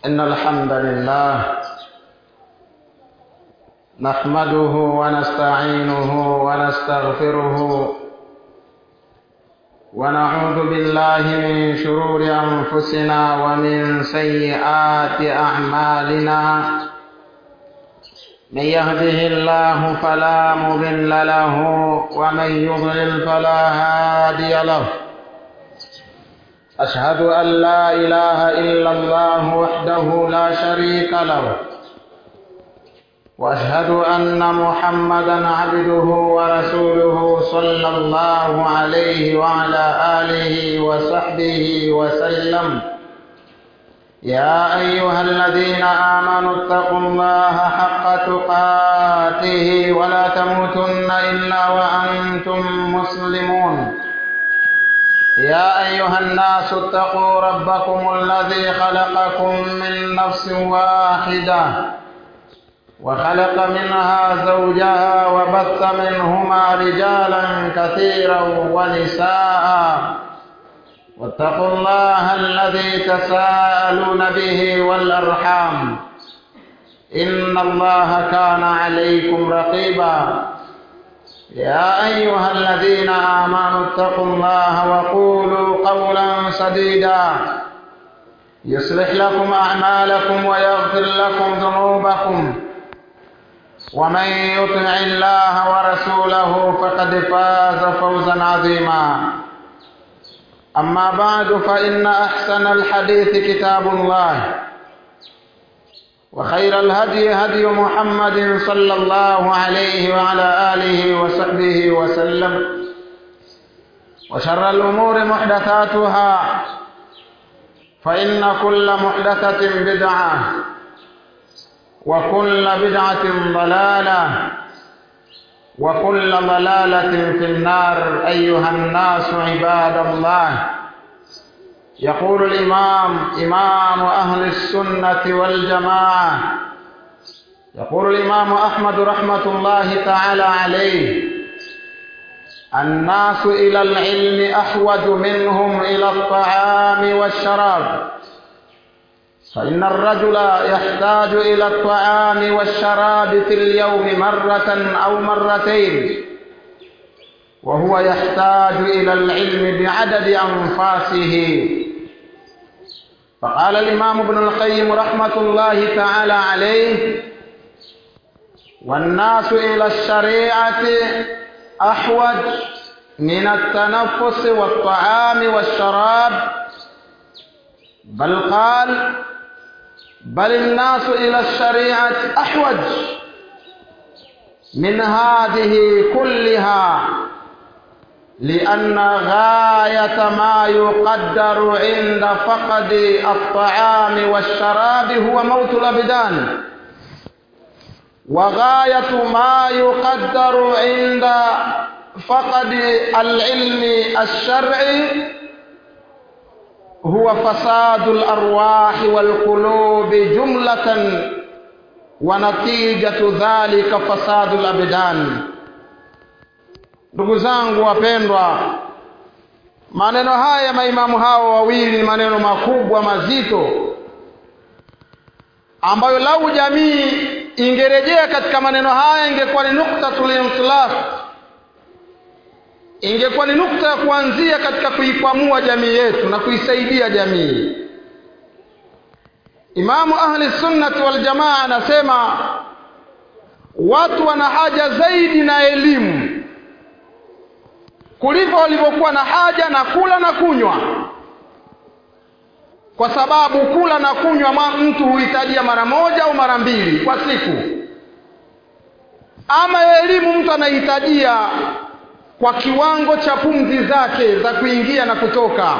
إن الحمد لله نحمده ونستعينه ونستغفره ونعوذ بالله من شرور أنفسنا ومن سيئات أعمالنا من يهده الله فلا مضل له ومن يضلل فلا هادي له أشهد أن لا إله إلا الله وحده لا شريك له وأشهد أن محمدا عبده ورسوله صلى الله عليه وعلى آله وصحبه وسلم يا أيها الذين آمنوا اتقوا الله حق تقاته ولا تموتن إلا وأنتم مسلمون يا أيها الناس اتقوا ربكم الذي خلقكم من نفس واحدة وخلق منها زوجها وبث منهما رجالا كثيرا ونساء واتقوا الله الذي تساءلون به والأرحام إن الله كان عليكم رقيبا يا أيها الذين آمنوا اتقوا الله وقولوا قولا سديدا يصلح لكم أعمالكم ويغفر لكم ذنوبكم ومن يطع الله ورسوله فقد فاز فوزا عظيما أما بعد فإن أحسن الحديث كتاب الله وخير الهدي هدي محمد صلى الله عليه وعلى آله وصحبه وسلم وشر الأمور محدثاتها فإن كل محدثة بدعة وكل بدعة ضلالة وكل ضلالة في النار أيها الناس عباد الله يقول الإمام إمام أهل السنة والجماعة يقول الإمام أحمد رحمة الله تعالى عليه الناس إلى العلم أحوج منهم إلى الطعام والشراب فإن الرجل يحتاج إلى الطعام والشراب في اليوم مرة أو مرتين وهو يحتاج إلى العلم بعدد أنفاسه فقال الإمام ابن القيم رحمة الله تعالى عليه والناس إلى الشريعة أحوج من التنفس والطعام والشراب بل قال بل الناس إلى الشريعة أحوج من هذه كلها لأن غاية ما يقدر عند فقد الطعام والشراب هو موت الأبدان وغاية ما يقدر عند فقد العلم الشرعي هو فساد الأرواح والقلوب جملة ونتيجة ذلك فساد الأبدان ndugu zangu wapendwa maneno haya maimamu hao wawili ni maneno makubwa mazito ambayo lau jamii ingerejea katika maneno haya ingekuwa ni nuktatul intilaf ingekuwa ni nukta ya kuanzia katika kuikwamua jamii yetu na kuisaidia jamii imamu ahli sunnati waljamaa anasema watu wana haja zaidi na elimu kuliko walivyokuwa na haja na kula na kunywa kwa sababu kula na kunywa mtu huhitajia mara moja au mara mbili kwa siku ama elimu mtu anahitajia kwa kiwango cha pumzi zake za kuingia na kutoka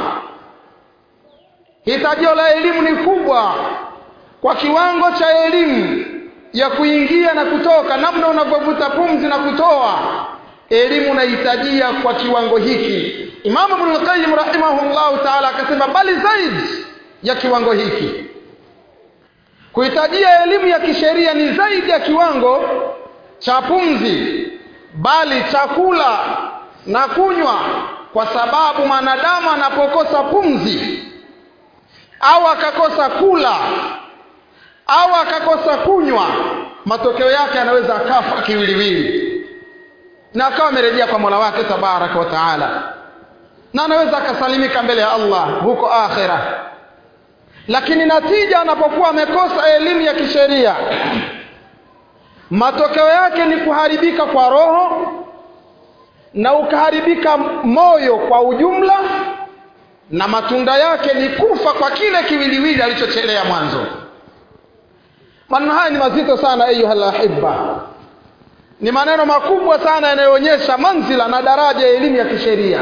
hitajio la elimu ni kubwa kwa kiwango cha elimu ya kuingia na kutoka namna unavyovuta pumzi na kutoa elimu unahitajia kwa kiwango hiki imamu ibn qayyim rahimahullahu taala akasema bali zaidi ya kiwango hiki kuhitajia elimu ya kisheria ni zaidi ya kiwango cha pumzi bali chakula na kunywa kwa sababu mwanadamu anapokosa pumzi au akakosa kula au akakosa kunywa matokeo yake anaweza akafa kiwiliwili na akawa amerejea kwa mola wake tabaraka wa taala na anaweza akasalimika mbele ya allah huko akhira lakini natija anapokuwa amekosa elimu ya kisheria matokeo yake ni kuharibika kwa roho na ukaharibika moyo kwa ujumla na matunda yake ni kufa kwa kile kiwiliwili alichochelea mwanzo maneno haya ni mazito sana ayuha lahibba ni maneno makubwa sana yanayoonyesha manzila na daraja ya elimu ya kisheria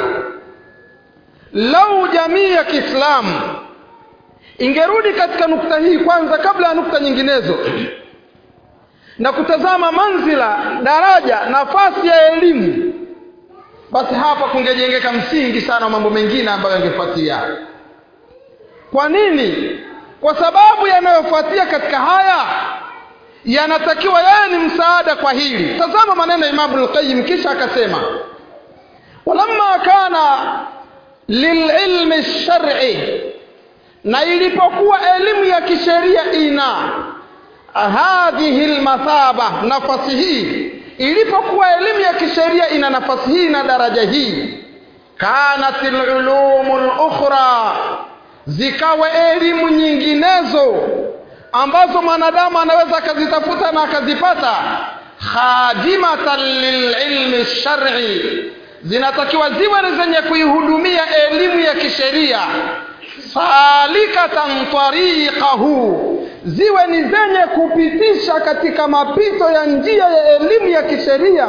lau jamii ya kiislamu ingerudi katika nukta hii kwanza kabla ya nukta nyinginezo na kutazama manzila daraja nafasi ya elimu basi hapa kungejengeka msingi sana wa mambo mengine ambayo yangefuatia kwa nini kwa sababu yanayofuatia katika haya yanatakiwa yeye ni msaada kwa hili tazama maneno ya imamu lqayim kisha akasema walamma kana lililmi lshari na ilipokuwa elimu ya kisheria ina hadhihi lmathaba nafasi hii ilipokuwa elimu ya kisheria ina nafasi hii na daraja hii kanat lulumu lukhra zikawa elimu nyinginezo ambazo mwanadamu anaweza akazitafuta na akazipata khadimatan lililmi lshari zinatakiwa ziwe ni zenye kuihudumia elimu ya kisheria salikatan tariqahu ziwe ni zenye kupitisha katika mapito ya njia ya elimu ya kisheria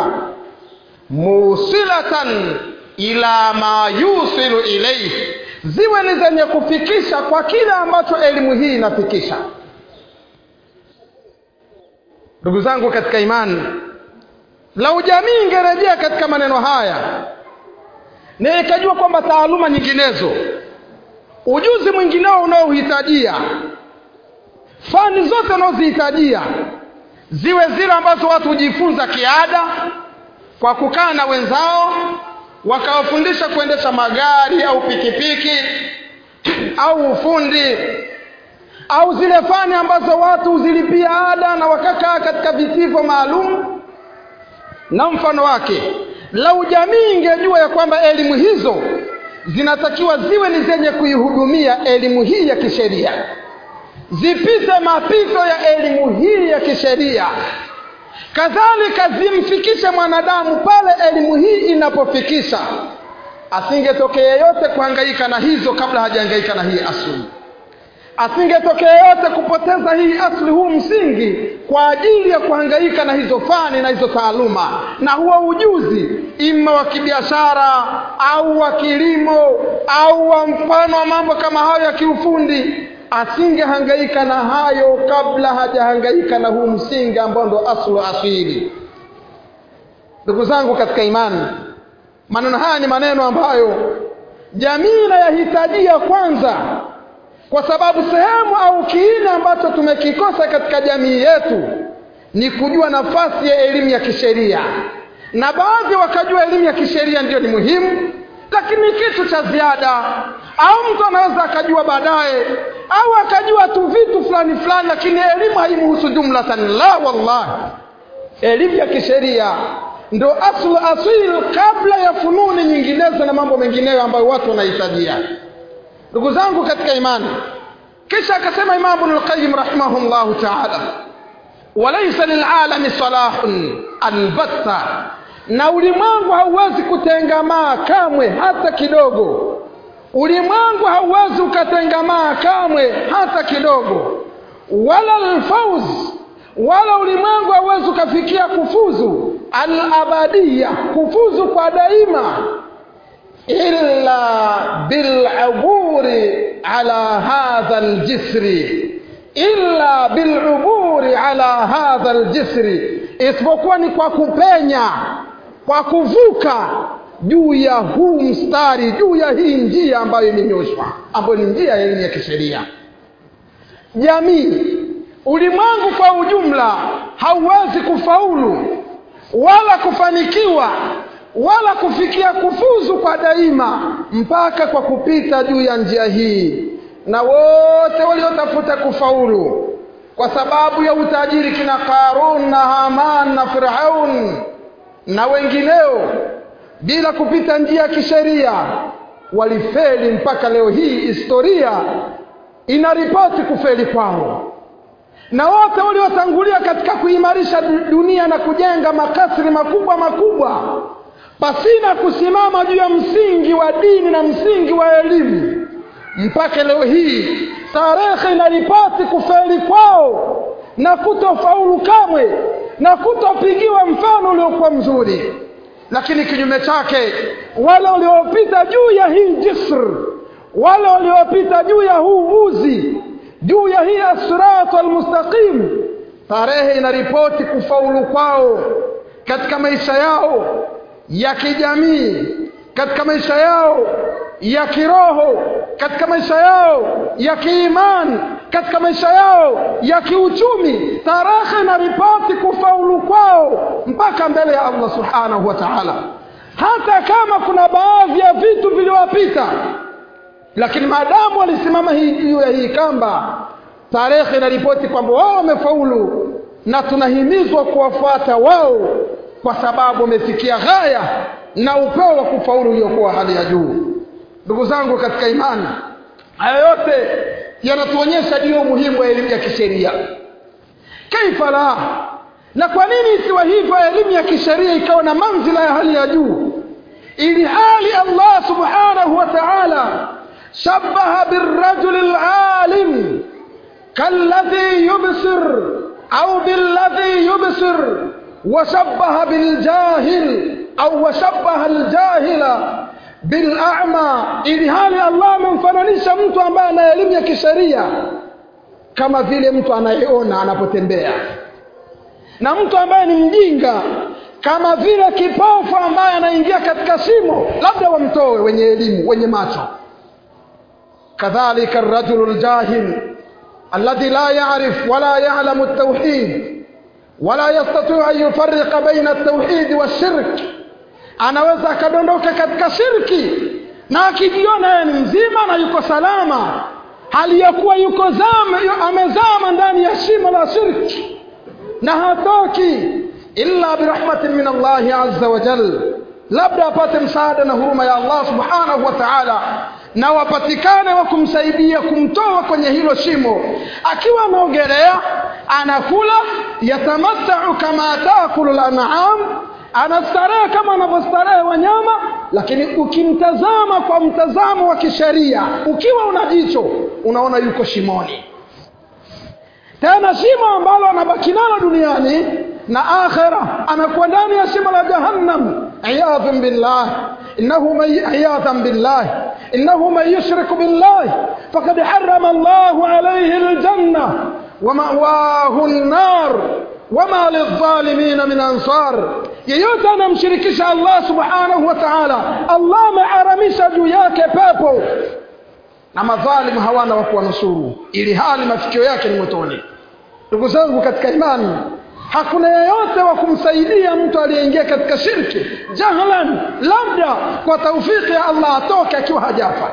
musilatan ila ma yusilu ilaihi ziwe ni zenye kufikisha kwa kile ambacho elimu hii inafikisha ndugu zangu katika imani lau jamii ingerejea katika maneno haya na ikajua kwamba taaluma nyinginezo ujuzi mwingineo unaohitajia fani zote unaozihitajia ziwe zile ambazo watu hujifunza kiada kwa kukaa na wenzao wakawafundisha kuendesha magari au pikipiki au ufundi au zile fani ambazo watu huzilipia ada na wakakaa katika vitivo maalum na mfano wake lau jamii ingejua ya kwamba elimu hizo zinatakiwa ziwe ni zenye kuihudumia elimu hii ya kisheria zipite mapito ya elimu hii ya kisheria kadhalika zimfikishe mwanadamu pale elimu hii inapofikisha asingetokea yeyote kuhangaika na hizo kabla hajahangaika na hii asli asingetokea yeyote kupoteza hii asli huu msingi kwa ajili ya kuhangaika na hizo fani na hizo taaluma na huo ujuzi ima wa kibiashara au wa kilimo au wa mfano wa mambo kama hayo ya kiufundi asingehangaika na hayo kabla hajahangaika na huu msingi ambao ndo aslu asili ndugu zangu katika imani maneno haya ni maneno ambayo jamii inayahitajia kwanza kwa sababu sehemu au kiini ambacho tumekikosa katika jamii yetu ni kujua nafasi ya elimu ya kisheria na baadhi wakajua elimu ya kisheria ndiyo ni muhimu lakini kitu cha ziada au mtu anaweza akajua baadaye au akajua tu vitu fulani fulani lakini elimu haimuhusu jumlatan la wallahi elimu ya kisheria ndo aslu asil kabla ya fununi nyinginezo na mambo mengineyo ambayo watu wanahitajia ndugu zangu katika imani kisha akasema imamu bnulqayim rahimahullahu taala walaisa lilalami salahun albatta na ulimwengu hauwezi kutengamaa kamwe hata kidogo ulimwengu hauwezi ukatengamaa kamwe hata kidogo wala alfauz wala ulimwengu hauwezi ukafikia kufuzu alabadia kufuzu kwa daima illa biluburi ala hadha aljisri illa biluburi ala hadha aljisri isipokuwa ni kwa kupenya kwa kuvuka juu ya huu mstari juu ya hii njia ambayo imenyoshwa ambayo ni njia ya elimu ya kisheria jamii ulimwengu kwa ujumla hauwezi kufaulu wala kufanikiwa wala kufikia kufuzu kwa daima mpaka kwa kupita juu ya njia hii na wote waliotafuta kufaulu kwa sababu ya utajiri kina Qarun na Haman na Firaun na wengineo bila kupita njia ya kisheria walifeli mpaka leo hii historia inaripoti kufeli kwao na wote waliotangulia katika kuimarisha dunia na kujenga makasri makubwa makubwa pasina kusimama juu ya msingi wa dini na msingi wa elimu mpaka leo hii tarehe inaripoti kufeli kwao na kutofaulu kamwe na kutopigiwa mfano uliokuwa mzuri lakini kinyume chake wale waliopita juu ya hii jisr wale waliopita juu ya huu uzi juu ya hii asiratu almustaqim tarehe inaripoti kufaulu kwao katika maisha yao ya kijamii katika maisha yao ya kiroho katika maisha yao ya kiimani katika maisha yao ya kiuchumi tarehe na ripoti kufaulu kwao mpaka mbele ya Allah subhanahu wa ta'ala hata kama kuna baadhi ya vitu viliwapita lakini maadamu walisimama hii juu ya hii kamba tarehe inaripoti kwamba wao wamefaulu na tunahimizwa kuwafuata wao kwa sababu wamefikia ghaya na upeo wa kufaulu uliokuwa hali ya juu ndugu zangu katika imani haya yote yanatuonyesha juu ya umuhimu wa elimu ya kisheria kaifa la na kwa nini isiwa hivyo elimu ya kisheria ikawa na manzila ya hali ya juu ili hali Allah subhanahu wa ta'ala shabaha birrajul alalim kalladhi yubsir au billadhi yubsir وشبه بالجاهل أو وشبه الجاهل بالأعمى ili hali Allah amemfananisha mtu ambaye ana elimu ya kisheria kama vile mtu anayeona anapotembea na mtu ambaye ni mjinga kama vile kipofu ambaye anaingia katika shimo labda wamtoe wenye elimu wenye macho kadhalika الرجل الجاهل الذي لا يعرف ولا يعلم التوحيد ولا يستطيع أن يفرق بين التوحيد والشرك anaweza akadondoka katika shirki na akijiona yeye ni mzima na yuko salama hali ya kuwa yuko zama amezama ndani ya shimo la shirki na hatoki illa birahmatin min Allah azza wa jal labda apate msaada na huruma ya Allah subhanahu wa ta'ala na wapatikane wa kumsaidia kumtoa kwenye hilo shimo akiwa anaogelea anakula yatamattau kama taakulu lan'am anastarehe kama anavyostarehe wanyama lakini ukimtazama kwa mtazamo wa kisheria ukiwa una jicho unaona yuko shimoni tena shimo ambalo anabaki nalo duniani na akhira anakuwa ndani ya shimo la jahannam iyadhan billah innahu man iyadhan billah innahu man yushrik billah faqad harrama Allah alayhi aljanna wa ma'wahu an-nar wama lidh-dhalimin min ansar yeyote anamshirikisha Allah subhanahu wa ta'ala Allah ameharamisha juu yake pepo na madhalimu hawana wa kuwanusuru ili hali mafikio yake ni motoni ndugu zangu katika imani hakuna yeyote wa kumsaidia mtu aliyeingia katika shirki jahlan labda kwa taufiki ya Allah atoke akiwa hajafa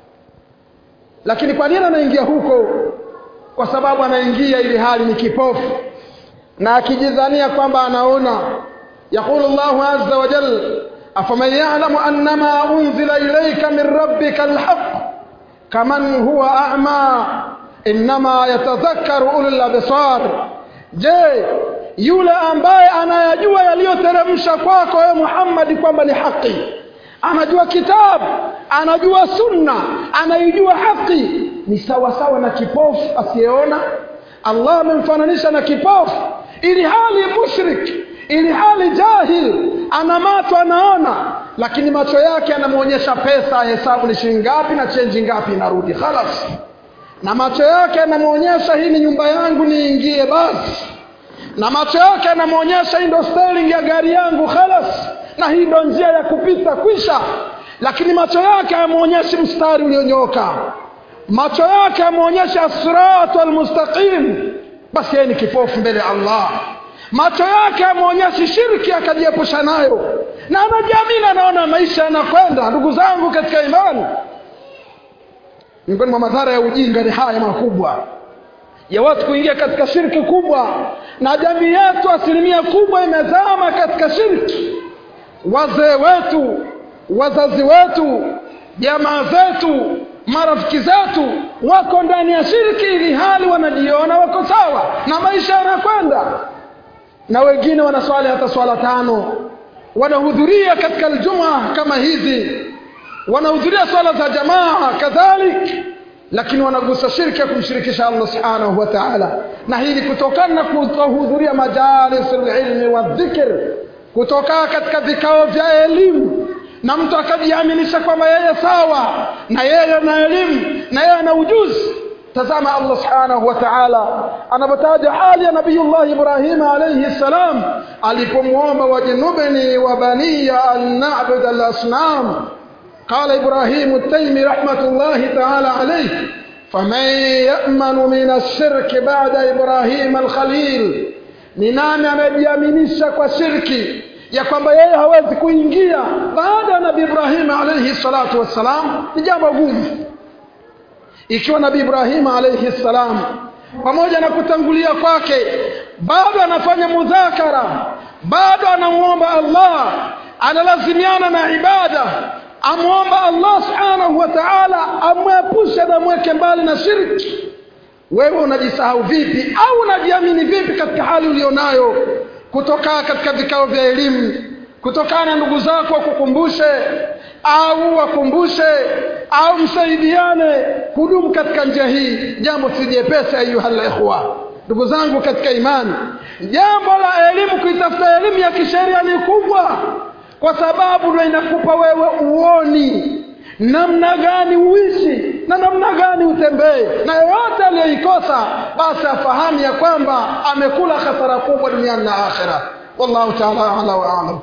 lakini kwa nini anaingia huko kwa sababu anaingia ili hali ni kipofu na akijidhania kwamba anaona يقول الله عز وجل أفمن يعلم أنما أنزل إليك من ربك الحق كمن هو أعمى إنما يتذكر أولو الأبصار je yule ambaye anayajua yaliyoteremsha kwako wewe Muhammad kwamba ni haki anajua kitabu anajua sunna anaijua haki ni sawa sawa na kipofu asiyeona Allah amemfananisha na kipofu ili hali mushrik ili hali jahil ana macho anaona lakini macho yake anamuonyesha pesa hesabu ni shilingi ngapi na chenji ngapi inarudi khalas na macho yake anamuonyesha hii ni nyumba yangu niingie basi na macho yake anamuonyesha hii ndo sterling ya gari yangu khalas na hii ndo njia ya kupita kwisha lakini macho yake amuonyeshi mstari ulionyooka macho yake amuonyesha siratu almustaqim basi yeye ni kipofu mbele ya Allah macho yake ameonyesha shirki akajiepusha nayo na anajiamini anaona maisha yanakwenda ndugu zangu katika imani miongoni mwa madhara ya ujinga ni haya makubwa ya watu kuingia katika shirki kubwa na jamii yetu asilimia kubwa imezama katika shirki wazee wetu wazazi wetu jamaa zetu marafiki zetu wako ndani ya shirki ili hali wanajiona wako sawa na maisha yanakwenda na wengine wanaswali hata swala tano wanahudhuria katika aljumaa kama hizi wanahudhuria swala za jamaa kadhalik lakini wanagusa shirki ya kumshirikisha Allah subhanahu wa ta'ala na hii ni kutokana na kutohudhuria majalis ilmi wa dhikr kutoka katika vikao vya elimu na mtu akajiaminisha kwamba yeye sawa na yeye ana elimu na yeye ana ujuzi tazama Allah subhanahu wa ta'ala anapotaja hali ya nabiyullah Ibrahim alayhi salam alipomwomba wajinubni wa baniya an na'bud al-asnam قال إبراهيم التيمي رحمة الله تعالى عليه فمن يأمن من الشرك بعد إبراهيم الخليل ni nani anayejiaminisha kwa shirki ya kwamba yeye hawezi kuingia baada ya nabii Ibrahim alayhi salatu wassalam ni jambo gumu ikiwa nabii Ibrahim alayhi salam pamoja na kutangulia kwake bado anafanya mudhakara bado anamuomba Allah analazimiana na ibada amwomba Allah subhanahu wa ta'ala amwepushe na mweke mbali na shirki wewe unajisahau vipi au unajiamini vipi katika hali ulionayo kutoka katika vikao vya elimu kutokana na ndugu zako wakukumbushe au wakumbushe au msaidiane kudumu katika njia hii jambo si jepesi ayuha ikhwa ndugu zangu katika imani jambo la elimu kuitafuta elimu ya kisheria ni kubwa kwa sababu ndio inakupa wewe uoni namna gani uishi na namna gani utembee na yoyote aliyeikosa basi afahamu ya kwamba amekula hasara kubwa duniani na akhira wallahu taala ala wa alam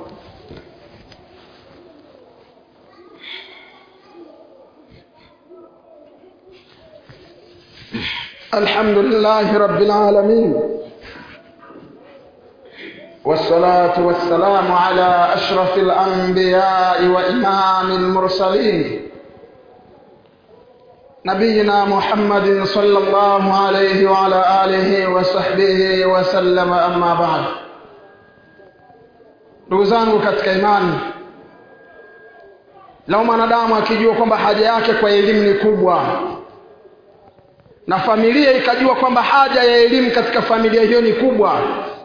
الحمد لله رب العالمين والصلاة والسلام على أشرف الأنبياء وإمام المرسلين نبينا محمد صلى الله عليه وعلى آله وصحبه وسلم أما بعد ndugu zangu katika imani lau mwanadamu akijua kwamba haja yake kwa elimu ni kubwa na familia ikajua kwamba haja ya elimu katika familia hiyo ni kubwa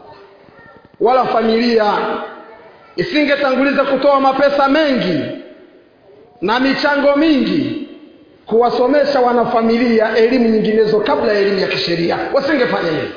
wala familia isingetanguliza kutoa mapesa mengi na michango mingi kuwasomesha wanafamilia elimu nyinginezo kabla ya elimu ya kisheria wasingefanya hivyo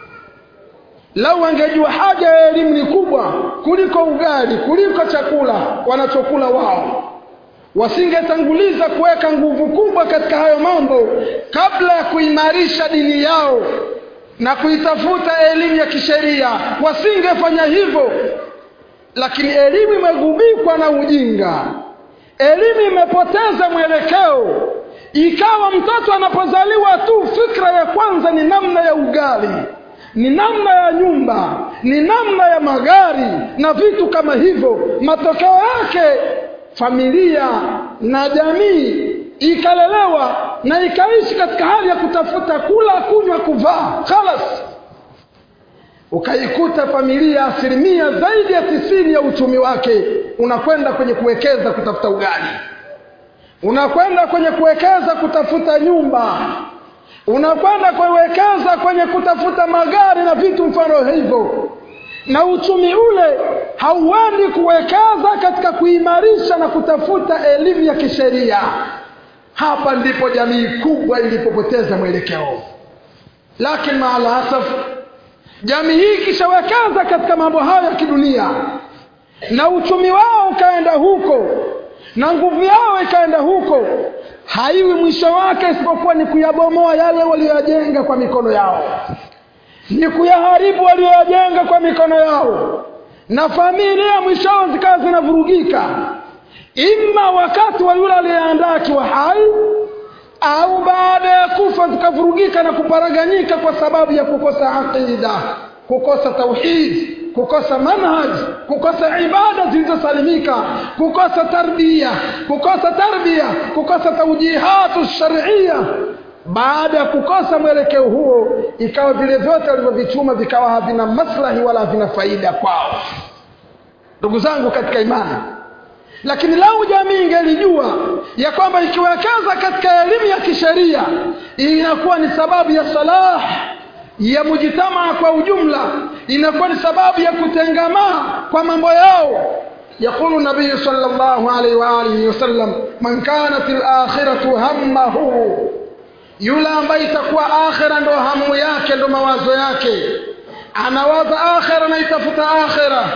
lau wangejua haja ya elimu ni kubwa kuliko ugali kuliko chakula wanachokula wao wasingetanguliza kuweka nguvu kubwa katika hayo mambo kabla ya kuimarisha dini yao na kuitafuta elimu ya kisheria wasingefanya hivyo lakini elimu imegubikwa na ujinga elimu imepoteza mwelekeo ikawa mtoto anapozaliwa tu fikra ya kwanza ni namna ya ugali ni namna ya nyumba ni namna ya magari na vitu kama hivyo matokeo yake familia na jamii ikalelewa na ikaishi katika hali ya kutafuta kula kunywa kuvaa khalas ukaikuta familia asilimia zaidi ya tisini ya uchumi wake unakwenda kwenye kuwekeza kutafuta ugali unakwenda kwenye kuwekeza kutafuta nyumba unakwenda kuwekeza kwenye kutafuta magari na vitu mfano hivyo na uchumi ule hauendi kuwekeza katika kuimarisha na kutafuta elimu ya kisheria hapa ndipo jamii kubwa ilipopoteza mwelekeo lakini maalasaf jamii hii ikishawekeza katika mambo hayo ya kidunia na uchumi wao ukaenda huko na nguvu yao ikaenda huko haiwi mwisho wake isipokuwa ni kuyabomoa yale walioyajenga kwa mikono yao ni kuyaharibu walioyajenga kwa mikono yao na familia mwishao zikawa zinavurugika ima wakati wa yule aliyeandaa akiwa hai au baada ya kufa zikavurugika na kuparaganyika kwa sababu ya kukosa aqida kukosa tauhid kukosa manhaj kukosa ibada zilizosalimika kukosa tarbia kukosa tarbia kukosa taujihatu sharia baada ya kukosa mwelekeo huo ikawa vile vyote walivyovichuma vikawa havina maslahi wala havina faida kwao ndugu zangu katika imani lakini lau jamii ingelijua ya kwamba ikiwekeza katika elimu ya kisheria inakuwa ni sababu ya salah ya mujitamaa kwa ujumla inakuwa ni sababu ya kutengamaa kwa mambo yao يقول النبي صلى الله عليه وآله وسلم من كانت الآخرة همه yule ambaye itakuwa akhira ndo hamu yake ndo mawazo yake anawaza akhira anaitafuta akhira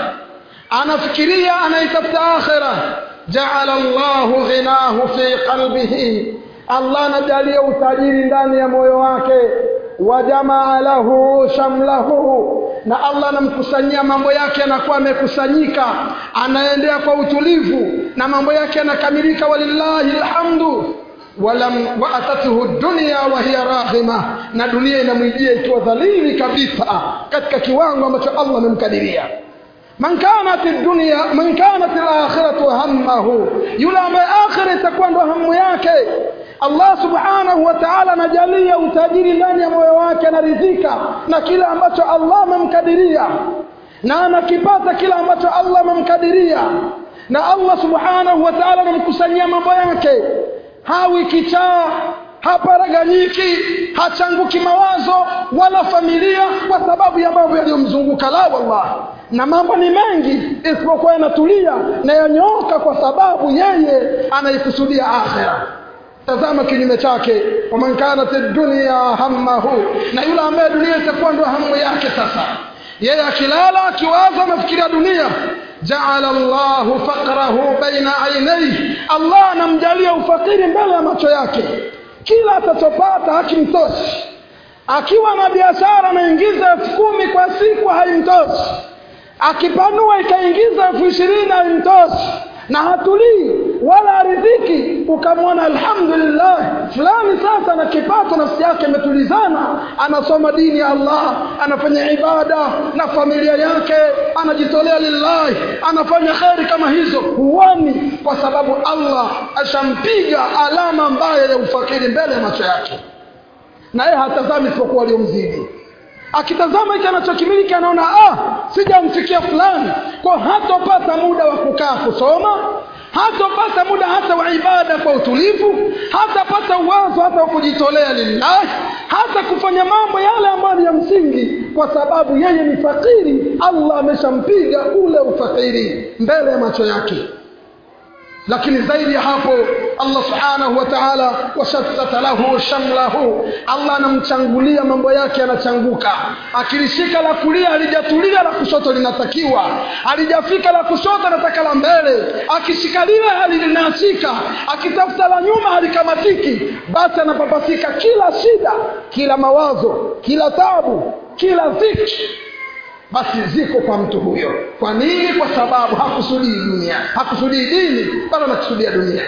anafikiria anaitafuta akhira jaala llahu ghinahu fi qalbihi allah anajalia utajiri ndani ya moyo wake wajamaa lahu shamlahu na allah anamkusanyia mambo yake anakuwa amekusanyika anaendea kwa utulivu na mambo yake yanakamilika walillahi lhamdu walam waatathu dunya wa hiya raghima na dunia inamwijia ikiwa dhalili kabisa katika kiwango ambacho allah amemkadiria man kanat dunya man kanat alakhiratu hammahu yule ambaye akhira itakuwa ndo hamu yake Allah subhanahu wa ta'ala anajalia utajiri ndani ya moyo wake anaridhika na kile ambacho Allah amemkadiria na anakipata kile ambacho Allah amemkadiria na Allah subhanahu wa ta'ala anamkusanyia mambo yake hawi kichaa haparaganyiki hachanguki mawazo wala familia kwa sababu ya mambo yaliyomzunguka la wallah na mambo ni mengi isipokuwa yanatulia na yanyooka kwa sababu yeye anaikusudia akhira tazama kinyume chake waman kanat dunya hammahu na yule ambaye dunia itakuwa ndo hamu yake sasa yeye akilala akiwaza anafikiria dunia jaala llahu faqrahu baina ainaihi allah anamjalia ufakiri mbele ya macho yake kila atachopata hakimtoshi akiwa na biashara anaingiza elfu kumi kwa siku haimtoshi akipanua ikaingiza elfu ishirini haimtoshi na hatulii wala aridhiki ukamwona alhamdulillah fulani sasa na kipato nafsi yake imetulizana anasoma dini ya allah anafanya ibada na familia yake anajitolea lillahi anafanya kheri kama hizo huoni kwa sababu allah ashampiga alama mbaya ya ufakiri mbele ya macho yake na yeye hatazami isipokuwa waliomzidi akitazama hiki anachokimiliki anaona ah sijamfikia fulani kwa hatopata muda wa kukaa kusoma hatopata muda hata wa ibada kwa utulivu hatapata uwazo hata wa kujitolea lillahi hata kufanya mambo yale ambayo ni ya msingi kwa sababu yeye ni fakiri allah ameshampiga ule ufakiri mbele ya macho yake lakini zaidi ya hapo allah subhanahu wa taala washattata lahu shamlahu allah anamchangulia mambo yake yanachanguka akilishika la kulia halijatulia la kushoto linatakiwa halijafika la kushoto anataka la mbele akishika lile halilinaachika akitafuta la nyuma halikamatiki basi anapapasika kila shida kila mawazo kila tabu kila dhiki basi ziko kwa mtu huyo kwa nini kwa sababu hakusudii dunia hakusudii dini bali anakusudia dunia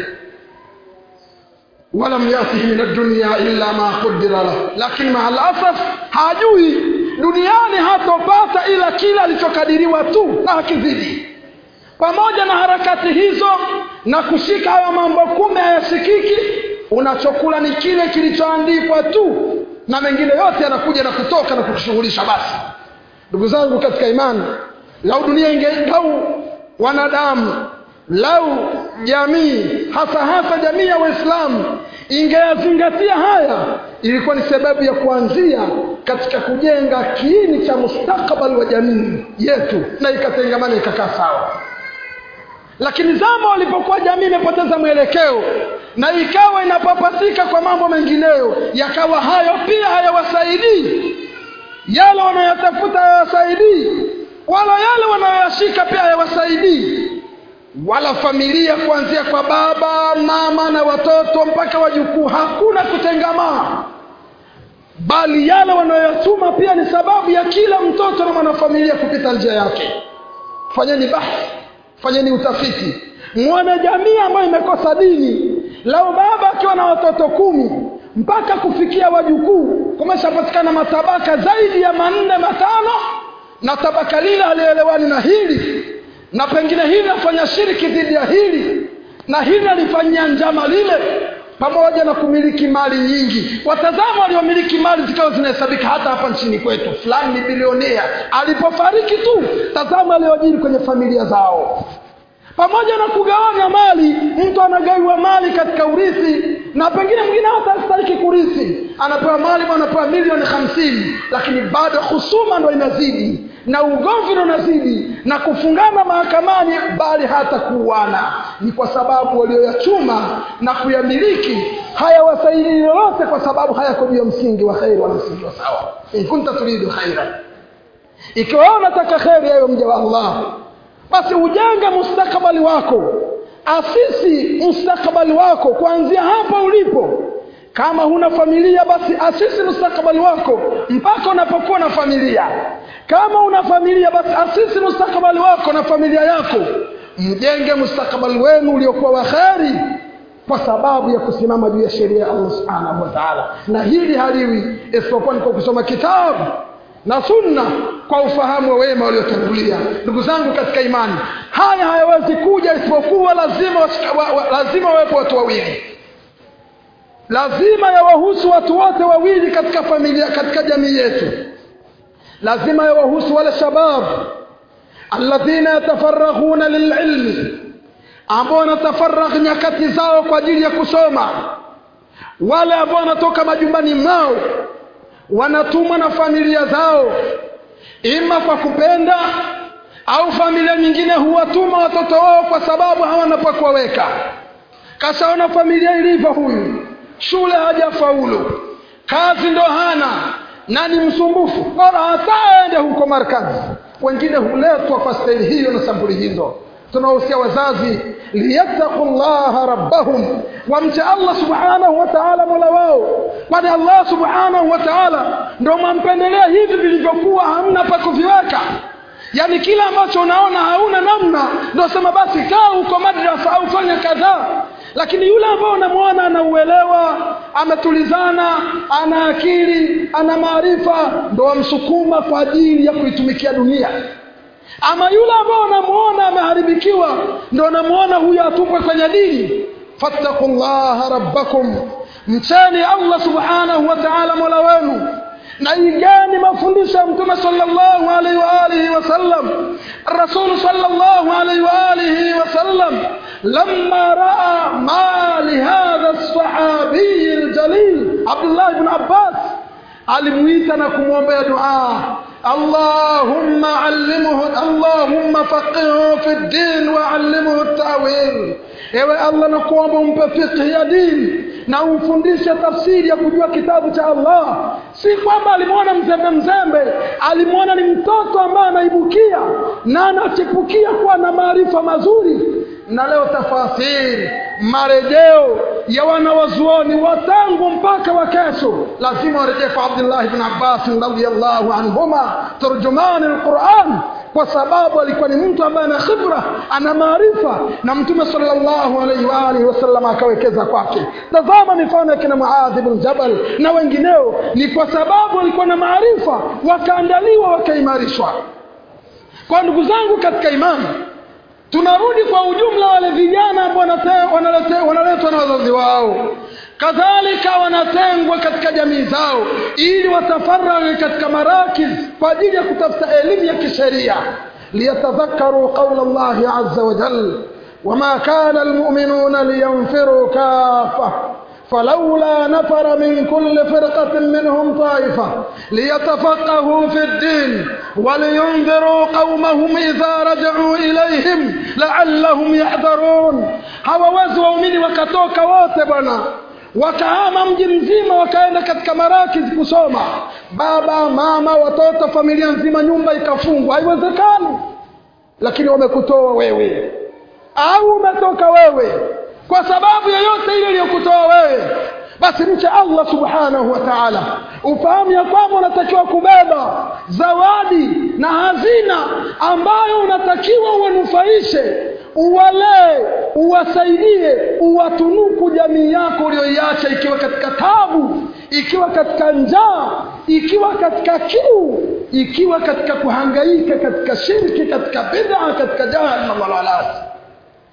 walam yatihi min addunya illa ma qudira lah lakini maa lasaf hajui duniani hatopata ila kile alichokadiriwa tu na hakizidi pamoja na harakati hizo na kushika hayo mambo kume hayashikiki unachokula ni kile kilichoandikwa tu na mengine yote yanakuja na kutoka na kukushughulisha basi ndugu zangu katika imani lau dunia inge lau wanadamu lau jamii hasa hasa jamii ya waislamu ingeyazingatia haya ilikuwa ni sababu ya kuanzia katika kujenga kiini cha mustakabali wa jamii yetu na ikatengamana ikakaa sawa lakini zama walipokuwa jamii imepoteza mwelekeo na ikawa inapapasika kwa mambo mengineyo yakawa hayo pia hayawasaidii yale wanayotafuta hayawasaidii wala yale wanayoyashika pia hayawasaidii wala familia kuanzia kwa baba mama na watoto mpaka wajukuu hakuna kutengamaa bali yale wanayoyachuma pia ni sababu ya kila mtoto na mwanafamilia kupita njia yake fanyeni bahthi fanyeni utafiti mwone jamii ambayo imekosa dini lau baba akiwa na watoto kumi mpaka kufikia wajukuu kumeshapatikana matabaka zaidi ya manne matano na tabaka lile alielewani na hili na pengine hili nafanya shiriki dhidi ya hili na hili alifanyia njama lile pamoja na kumiliki mali nyingi watazama waliomiliki mali zikawa zinahesabika hata hapa nchini kwetu fulani ni bilionea alipofariki tu tazama aliojiri kwenye familia zao pamoja na kugawanya mali mtu anagaiwa mali katika urithi na pengine mwingine hata astahiki kurithi anapewa mali anapewa milioni hamsini lakini bado husuma ndo inazidi na ugomvi ndo unazidi na kufungana mahakamani bali hata kuuana ni kwa sababu walioyachuma na kuyamiliki hayawasaidii lolote kwa sababu hayako juu ya msingi wa kheri wala msingi wa sawa in kunta turidu khaira ikiwa unataka kheri yayo mja wa allah basi ujenge mustakabali wako asisi mustakabali wako kuanzia hapa ulipo kama huna familia basi asisi mustakabali wako mpaka unapokuwa na familia kama una familia basi asisi mustakabali wako na familia yako mjenge mustakabali wenu uliokuwa wa kheri kwa sababu ya kusimama juu ya sheria ya allah subhanahu wa taala na hili haliwi isipokuwa ni kwa kusoma kitabu na sunna kwa ufahamu wa wema waliotangulia ndugu zangu katika imani haya hayawezi kuja isipokuwa lazima wa, wa, lazima wawepo watu wawili lazima yawahusu watu wote wawili katika familia katika jamii yetu lazima yawahusu wale shabab alladhina yatafaraghuna lililmi ambao wanatafaragh nyakati zao kwa ajili ya kusoma wale ambao wanatoka majumbani mwao wanatumwa na familia zao ima kwa kupenda au familia nyingine huwatuma watoto wao kwa sababu hawana pa kuwaweka kashaona familia ilivyo huyu shule hajafaulu kazi ndo hana na ni msumbufu bora hata aende huko markazi wengine huletwa kwa staili hiyo na sampuli hizo tunawahusia wazazi liyattaqu llaha rabbahum wamche allah subhanahu wa taala mola wao kwani allah subhanahu wa taala ndo mwampendelea hivi vilivyokuwa hamna pa kuviweka yaani kile ambacho unaona hauna namna ndo sema basi kaa huko madrasa au fanya kadhaa lakini yule ambao unamwona anauelewa ametulizana ana akili ana maarifa ndo wamsukuma kwa ajili ya kuitumikia dunia ama yule ambao unamwona ameharibikiwa ndo unamwona huyo atupwe kwenye dini fattaku llaha rabbakum mcheni allah subhanahu wa taala mola wenu na igani mafundisho ya mtume sallallahu alaihi wa alihi wasallam rasulu sallallahu alaihi wa alihi wasallam لما راى ما لهذا الصحابي الجليل عبد الله بن عباس alimuita na kumwombea dua allahumma allimhu allahumma faqihu fi ddin wa allimhu tawil ewe allah nakuomba umpe fiqhi ya dini na umfundishe tafsiri ya kujua kitabu cha allah si kwamba alimwona mzembe mzembe alimwona ni mtoto ambaye anaibukia na anachipukia kuwa na maarifa mazuri na leo tafasiri marejeo ya wanawazuoni wa tangu mpaka wa kesho lazima warejee kwa abdullah bn abbas radiallahu anhuma turjumani lquran kwa sababu alikuwa ni mtu ambaye ana khibra ana maarifa na mtume sallallahu alaihi wa alihi wasallam akawekeza kwake tazama mifano ya kina muadhi bn jabal na wengineo ni kwa sababu walikuwa na maarifa wakaandaliwa wakaimarishwa kwa ndugu zangu katika imani tunarudi kwa ujumla wale vijana ambao wanaletwa na wazazi wao kadhalika wanatengwa katika jamii zao ili watafaraghi katika marakiz kwa ajili ya kutafuta elimu ya kisheria liyatadhakaru qaula llahi aza wajal wama kana almuminuna liyanfiru kafa فلولا نفر من كل فرقة منهم طائفة ليتفقهوا في الدين ولينذروا قومهم إذا رجعوا إليهم لعلهم يحذرون hawawezi waumini wakatoka wote bwana wakahama mji mzima wakaenda katika marakiz kusoma baba mama watoto familia nzima nyumba ikafungwa haiwezekani lakini wamekutoa wewe au umetoka wewe kwa sababu yoyote ile iliyokutoa wewe basi mche allah subhanahu wa taala ufahamu ya kwamba unatakiwa kubeba zawadi na hazina ambayo unatakiwa uwanufaishe uwalee uwasaidie uwatunuku jamii yako uliyoiacha ikiwa katika tabu ikiwa katika njaa ikiwa katika kiu ikiwa katika kuhangaika katika shirki katika bid'a katika jahannam walalati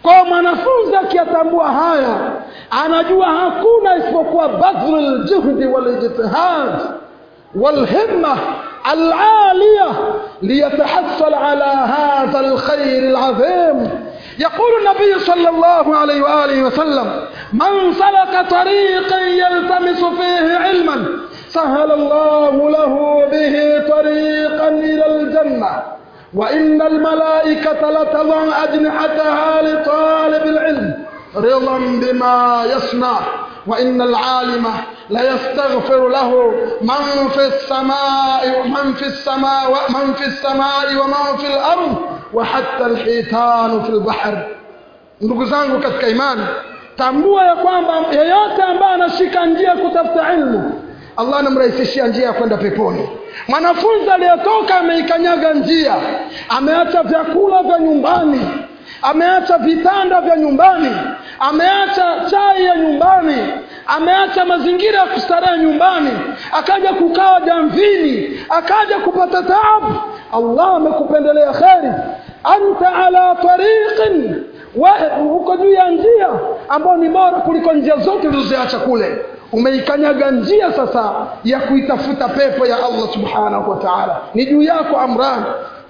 kwa mwanafunzi akiyatambua haya anajua hakuna isipokuwa badhlu ljuhdi walijtihad والهمة العالية ليتحصل على هذا الخير العظيم يقول النبي صلى الله عليه وآله وسلم من سلك طريقا يلتمس فيه علما سهل الله له به طريقا إلى الجنة وإن الملائكة لتضع أجنحتها لطالب العلم رضا بما يصنع وإن العالم ليستغفر له من في السماء ومن في السماء ومن في السماء ومن في الأرض وحتى الحيتان في البحر ndugu zangu katika imani tambua ya kwamba yeyote ambaye anashika njia kutafuta ilmu allah anamrahisishia njia ya kwenda peponi mwanafunzi aliyetoka ameikanyaga njia ameacha vyakula vya nyumbani ameacha vitanda vya nyumbani ameacha chai ya nyumbani ameacha mazingira ya kustarehe nyumbani akaja kukaa jamvini akaja kupata taabu allah amekupendelea kheri anta ala tariqin uko juu ya njia ambayo ni bora kuliko njia zote ulizoziacha kule umeikanyaga njia sasa ya kuitafuta pepo ya allah subhanahu wa taala ni juu yako amran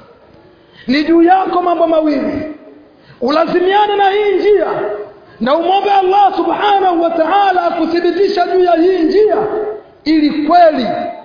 ni juu yako mambo mawili ulazimiane na hii njia na umwombe allah subhanahu wa taala akuthibitisha juu ya hii njia ili kweli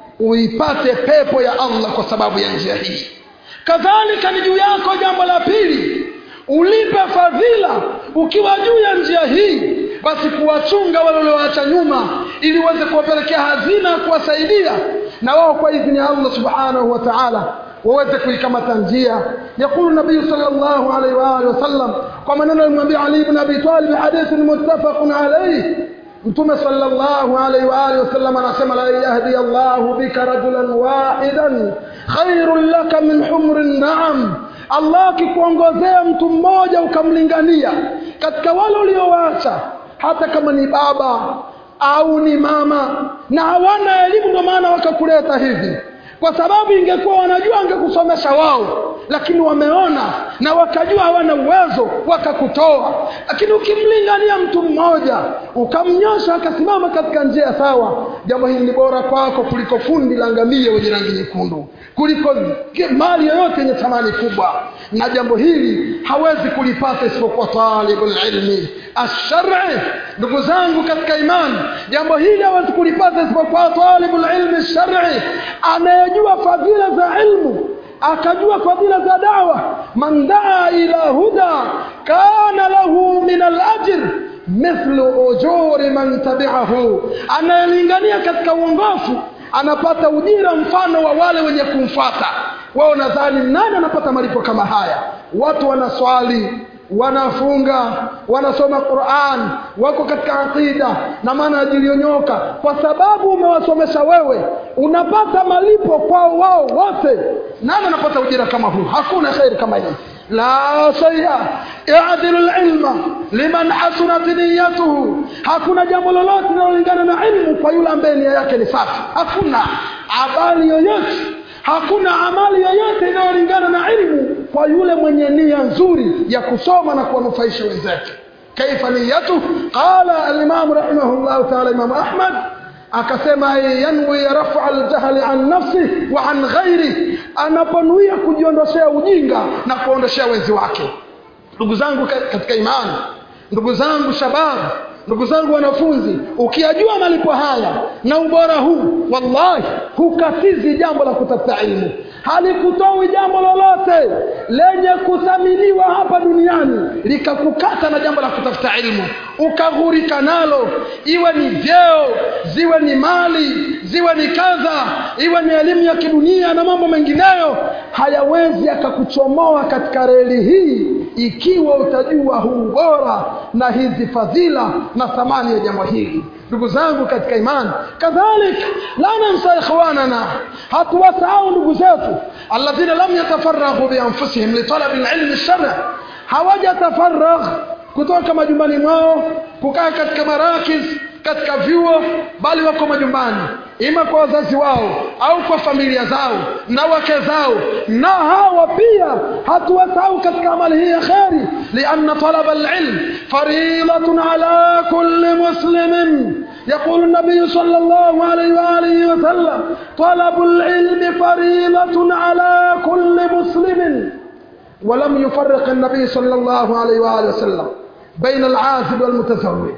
uipate pepo ya allah kwa sababu ya njia hii kadhalika ni juu yako jambo la pili ulipe fadhila ukiwa juu ya njia hii basi kuwachunga wale walioacha nyuma ili uweze kuwapelekea hazina ya kuwasaidia na wao kwa idhini ya allah subhanahu wa taala waweze kuikamata njia yaqulu nabiyu sallallahu alaihi wa alihi wasallam kwa maneno alimwambia ali ibn abi talib hadithun muttafaqun alayhi mtume sallallahu alaihi wa alihi wasallam anasema la yahdi Allahu bika rajulan wahidan khairun laka min humrin na'am Allah akikuongozea mtu mmoja ukamlingania katika wale uliowaacha hata kama ni baba au ni mama na hawana elimu ndio maana wakakuleta hivi kwa sababu ingekuwa wanajua angekusomesha wao lakini wameona na wakajua hawana uwezo wakakutoa lakini ukimlingania mtu mmoja ukamnyosha akasimama katika njia sawa jambo hili ni bora kwako kuliko fundi la ngamia wenye rangi nyekundu kuliko mali yoyote yenye thamani kubwa na jambo hili hawezi kulipata isipokuwa talibul ilmi ashari ndugu zangu katika imani jambo hili hawezi kulipata isipokuwa talibul ilmi shari anayejua fadhila za ilmu akajua fadhila za dawa man daa ila huda kana lahu min alajr mithlu ujuri man tabi'ahu anayelingania katika uongofu anapata ujira mfano wa wale wenye kumfuata wao nadhani nani anapata malipo kama haya watu wanaswali wanafunga wanasoma Qur'an wako katika aqida na maana ajilionyoka kwa sababu umewasomesha wewe unapata malipo kwao wao wote nani anapata ujira kama huu hakuna khairi kama hii la shay'a ya'dilu al-ilma liman hasunat niyyatuhu hakuna jambo lolote linalolingana na ilmu kwa yule ambaye nia yake ni safi hakuna habari yoyote hakuna amali yoyote inayolingana na ilmu kwa yule mwenye nia nzuri ya kusoma na kuwanufaisha wenzake kaifa niyatu qala al-imam rahimahullah ta'ala imam ahmad akasema yanwi rafa al-jahli an nafsi wa an ghairi anaponuia kujiondoshea ujinga na kuondoshea wenzi wake ndugu zangu katika imani ndugu zangu shababu ndugu zangu wanafunzi ukiyajua malipo haya na ubora huu wallahi hukatizi jambo la kutafuta ilmu halikutoi jambo lolote lenye kuthaminiwa hapa duniani likakukata na jambo la kutafuta ilmu ukaghurika nalo iwe ni vyeo ziwe ni mali ziwe ni kadha iwe ni elimu ya kidunia na mambo mengineyo hayawezi yakakuchomoa katika reli hii ikiwa utajua huu bora na hizi fadhila na thamani ya jambo hili ndugu zangu katika imani kadhalik la nansa ikhwanana hatuwasahau ndugu zetu alladhina lam yatafaraghu bianfusihim litalabi alilmi shari hawajatafaragh kutoka majumbani mwao kukaa katika marakiz katika vyuo bali wako majumbani ima kwa wazazi wao au kwa familia zao na wake zao na hawa pia hatuwasahau katika amali hii ya kheri lianna talaba alilm faridatun ala kulli muslimin يقول النبي صلى الله عليه وآله وسلم طلب العلم فريضة على كل مسلم ولم يفرق النبي صلى الله عليه وآله وسلم بين العازب والمتزوج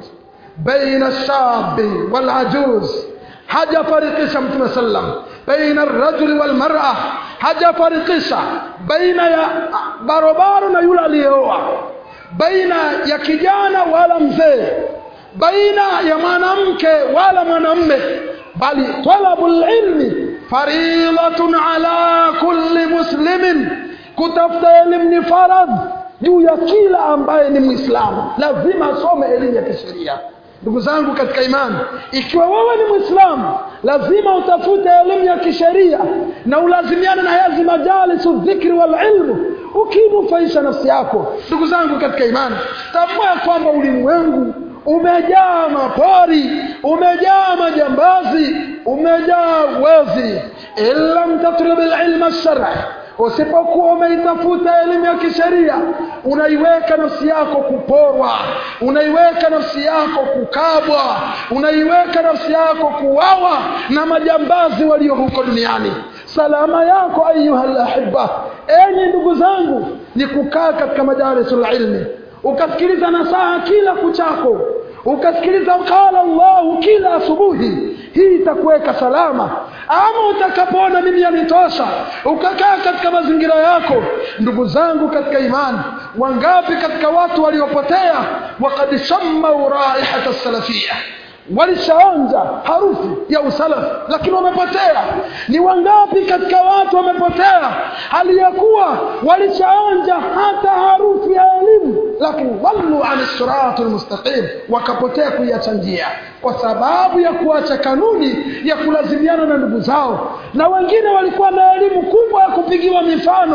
بين الشاب والعجوز haja farikisha mtume sallam baina rajuli walmar'a haja farikisha baina ya barobaro na yule aliyeoa baina ya kijana wala mzee baina ya mwanamke wala mwanamme bali talabul ilmi faridatun ala kulli muslimin kutafuta elimu ni faradh juu ya kila ambaye ni mwislamu lazima asome elimu ya kisheria ndugu zangu katika imani ikiwa wewe ni mwislamu lazima utafute elimu ya kisheria na ulazimiane na hizi majalisu dhikri wal ilmu ukinufaisha nafsi yako ndugu zangu katika imani tambua ya kwamba ulimwengu umejaa mapori umejaa majambazi umejaa wezi ilam tatlub alilma shar'i usipokuwa umeitafuta elimu ya kisheria unaiweka nafsi yako kuporwa unaiweka nafsi yako kukabwa unaiweka nafsi yako kuwawa na majambazi walio huko duniani salama yako ayuha lahiba enyi ndugu zangu ni kukaa katika majalisul ilmi ukasikiliza nasaha kila kuchako ukasikiliza qala llahu kila asubuhi hii itakuweka salama ama utakapoona mimi yanitosha ukakaa katika mazingira yako ndugu zangu katika imani wangapi katika watu waliopotea wakad shammau raihata salafia walishaonja harufu ya usalafi lakini wamepotea ni wangapi katika watu wamepotea hali ya kuwa walishaonja hata harufu ya elimu lakini wallu an sirati lmustaqim wakapotea kuiacha njia kwa sababu ya kuacha kanuni ya kulazimiana na ndugu zao na wengine walikuwa na elimu kubwa ya kupigiwa mifano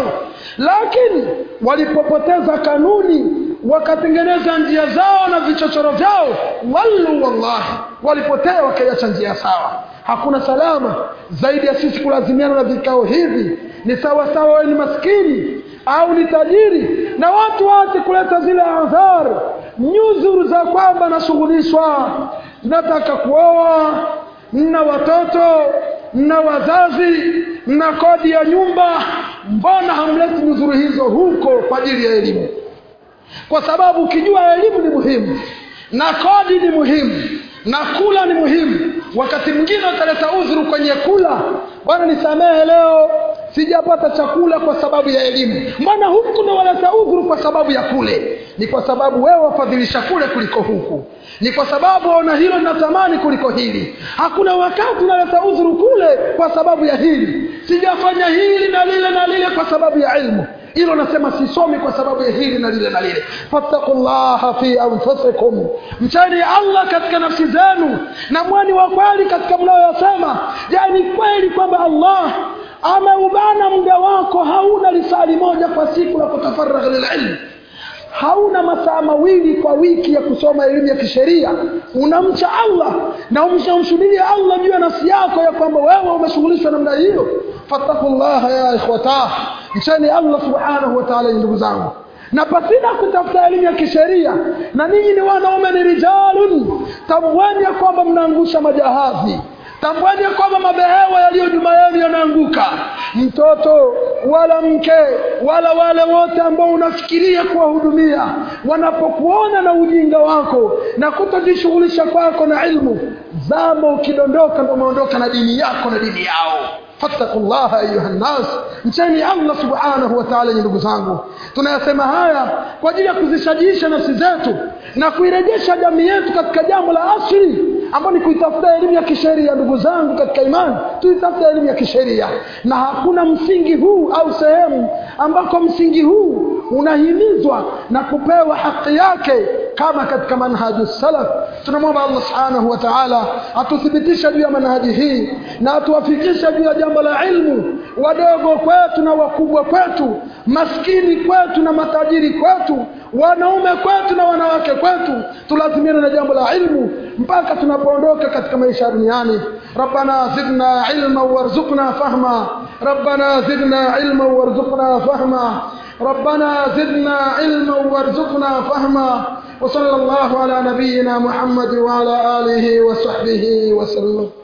lakini walipopoteza kanuni wakatengeneza njia zao na vichochoro vyao wallu wallahi walipotea wakaiacha njia sawa hakuna salama zaidi ya sisi kulazimiana na vikao hivi ni sawa sawa wewe ni maskini au ni tajiri na watu wote kuleta zile adhar nyuzuru za kwamba nashughulishwa nataka kuoa na watoto na wazazi na kodi ya nyumba mbona hamleti nyuzuru hizo huko kwa ajili ya elimu kwa sababu ukijua elimu ni muhimu na kodi ni muhimu na kula ni muhimu wakati mwingine utaleta udhuru kwenye kula bwana nisamehe leo sijapata chakula kwa sababu ya elimu mbona huku ndo waleta udhuru kwa sababu ya kule ni kwa sababu wewe wafadhilisha kule kuliko huku ni kwa sababu ona hilo linatamani kuliko hili hakuna wakati unaleta udhuru kule kwa sababu ya hili sijafanya hili na lile na lile kwa sababu ya ilmu hilo nasema sisomi kwa sababu ya hili na lile na lile fattaqullaha fi anfusikum mchani allah katika nafsi zenu na mwani wa kweli katika mnayoyasema je ni kweli kwamba allah ameubana muda wako hauna lisali moja kwa siku la kutafaragha lililmu hauna masaa mawili kwa wiki ya kusoma elimu ya kisheria unamcha allah na umshamshuhudia allah juu ya nafsi yako ya kwamba wewe umeshughulishwa namna hiyo fattakullaha ya ikhwata mcheni allah subhanahu wa taala ndugu zangu na pasina kutafuta elimu ya kisheria na ninyi ni wanaume ni rijalun tambueni ya kwamba mnaangusha majahazi tambueni ya kwamba mabehewa yaliyo nyuma yenu yanaanguka mtoto wala mke wala wale wote ambao unafikiria kuwahudumia wanapokuona na ujinga wako na kutojishughulisha kwako na ilmu zama ukidondoka ndo umeondoka na dini yako na dini yao fattaqullaha ayuha nnas mcheni allah subhanahu wa taala ndugu zangu tunayasema haya kwa ajili ya kuzishajiisha nafsi zetu na kuirejesha jamii yetu katika jambo la asili ambayo ni kuitafuta elimu ya kisheria ndugu zangu katika imani tuitafuta elimu ya kisheria na hakuna msingi huu au sehemu ambako msingi huu unahimizwa na kupewa haki yake kama katika manhaji salaf tunamwomba Allah subhanahu wa ta'ala atuthibitishe juu ya manhaji hii na atuwafikishe juu ya jambo la ilmu wadogo kwetu na wakubwa kwetu maskini kwetu na matajiri kwetu wanaume kwetu na wanawake kwetu tulazimiane na jambo la ilmu mpaka tunapoondoka katika maisha duniani ربنا زدنا علما وارزقنا فهما ربنا زدنا علما وارزقنا فهما ربنا زدنا علما وارزقنا فهما وصلى الله على نبينا محمد وعلى آله وصحبه وسلم